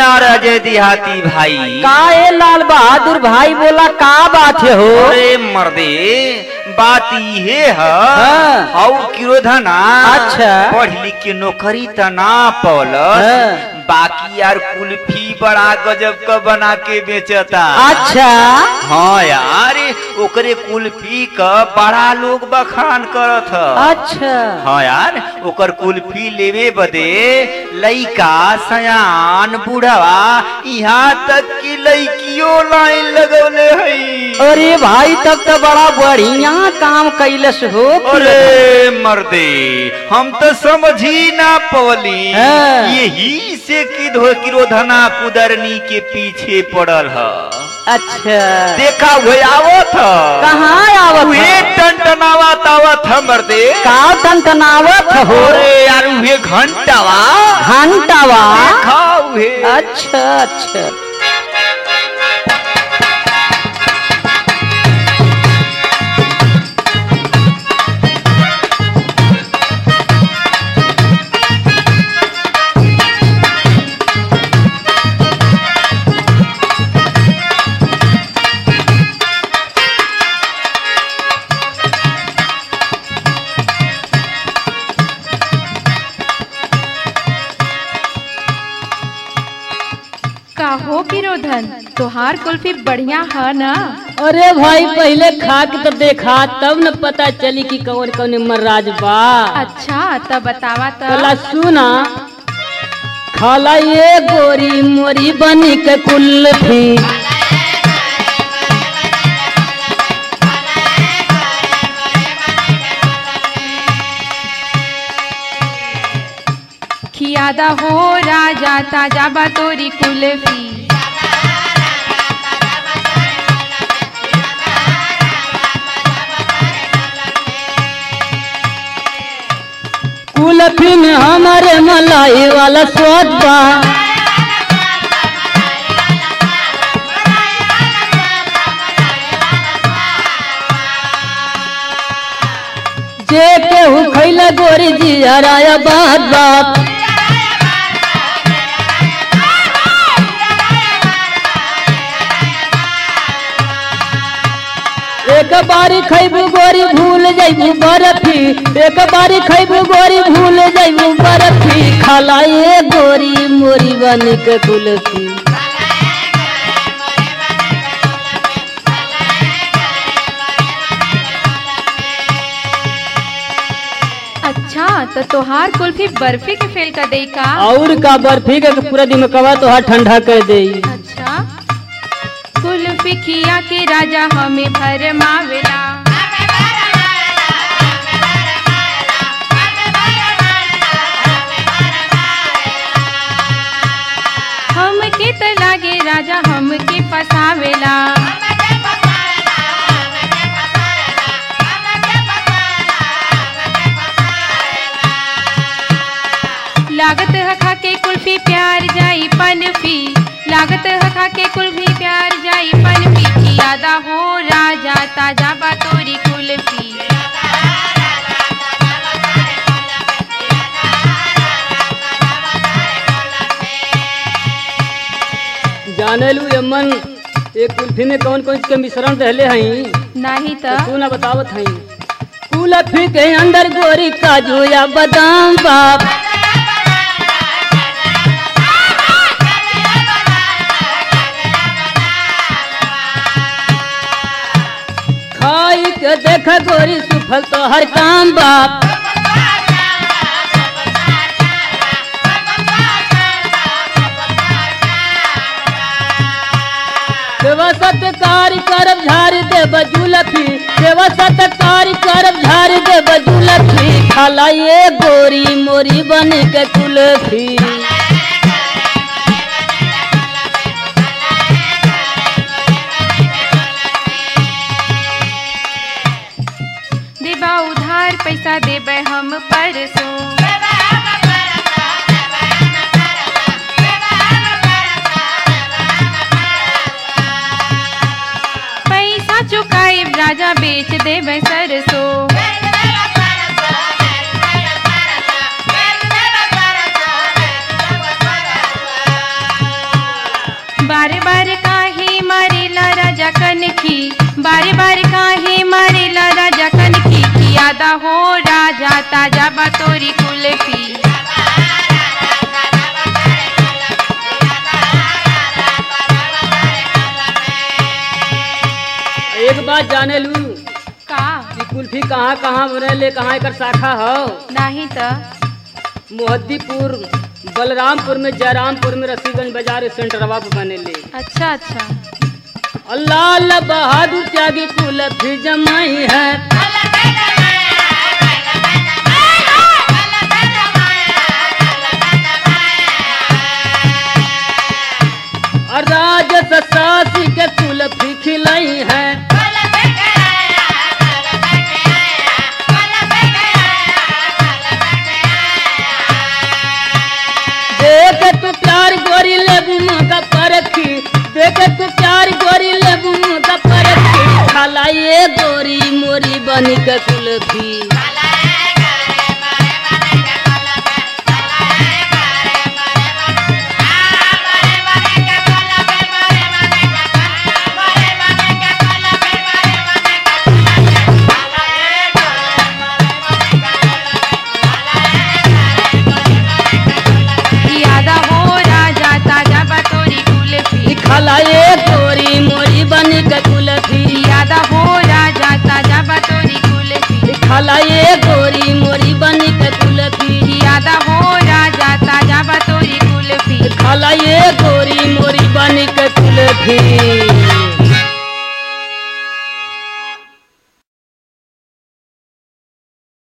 नमस्कार अजय देहाती भाई का ए लाल बहादुर भाई बोला का बात है हो अरे मर्दे बात इहे है हाँ। औ किरोधना अच्छा। पढ़ लिख के नौकरी त ना पौलस हाँ। बाकी यार कुल्फी बड़ा गजब का बना के बेचता अच्छा हाँ यार ओकरे कुल्फी का बड़ा लोग बखान करत ह अच्छा हाँ यार ओकर कुल्फी लेवे बदे लइका सयान बुढ़वा यहाँ तक कि लइकियो लाइन लगवले हई अरे भाई तब तो बड़ा बढ़िया काम कैलस हो अरे मर्दे हम तो समझ ही ना पवली हाँ। यही से किधो किरोधना कुदरनी के पीछे पड़ल ह अच्छा देखा हुए आवत ह कहाँ आवत उहे है? टनटनावत आवत ह मर्दे का टनटनावत हो अरे यार उहे घंटावा घंटावा देखा उहे अच्छा अच्छा काहो किरोधन तोहार कुल्फी बढ़िया है ना अरे भाई पहले खा के तो देखा तब न पता चली कि कौन कौन मर्राज बा अच्छा तब बतावा पहला तो सुना खाला ये गोरी मोरी बनी के कुल्फी खियादा हो राजा ताजा बा तोरी कुल्फी कुल्फी में हमारे मलाई वाला स्वाद बा जे केहू खैला गोरी जी हराया बात बात एक बारी खैबू गोरी भूल जैबू बर्फी एक बारी खैबू गोरी भूल जैबू बर्फी खाला ये गोरी मोरी बन के कुल्फी अच्छा तो तोहार कुल्फी बर्फी के फेल कर दे का और का बर्फी के पूरा दिमकवा तो हाथ ठंडा कर दे अच्छा कुल्फी खिया के राजा हमें भरमावेला हमके त लागे राजा हमके फसावेला लागत है खा के कुल्फी प्यार जाई पनफी लागत है खा के कुल्फी प्यार जाई पनफी खियादा हो राजा ताजा बा तोरी कुल्फी जाने लू यमन एक कुल्फी में कौन कौन के मिश्रण रहले हई नहीं तो तो तू ना बतावत हई कुल्फी के अंदर गोरी काजू या बादाम बाप खाई के देख गोरी सुफल तो हर काम बाप सेवा सत्कार करब झाड़ दे बजुलफी सेवा सत्कार करब झाड़ दे बजुलफी खाला ये गोरी मोरी बन के कुल्फी देबा उधार पैसा देबे हम परसों पैसा चुकाए राजा बेच देबे सरसों बारे बारे काहे मारेला राजा कनखी बारे बारे काहे मारेला राजा कनखी कियादा हो राजा ताजा बतोरी कुल्फी एक बात जाने लू का कि कुल्फी कहाँ कहाँ बनेले कहाँ एकर शाखा हो नाही त मोहद्दीपुर बलरामपुर में जयरामपुर में रसीगंज बाजार सेंटरवा पे बनेले अच्छा अच्छा अल्लाह अल्लाह बहादुर त्यागी कुल्फी जमाई है और राज सासी के कुल्फी खिलाई है देख तू प्यार गोरी लेबू का परखी देख तू प्यार गोरी लेबू का परखी खलाई गोरी मोरी बनी के कुल्फी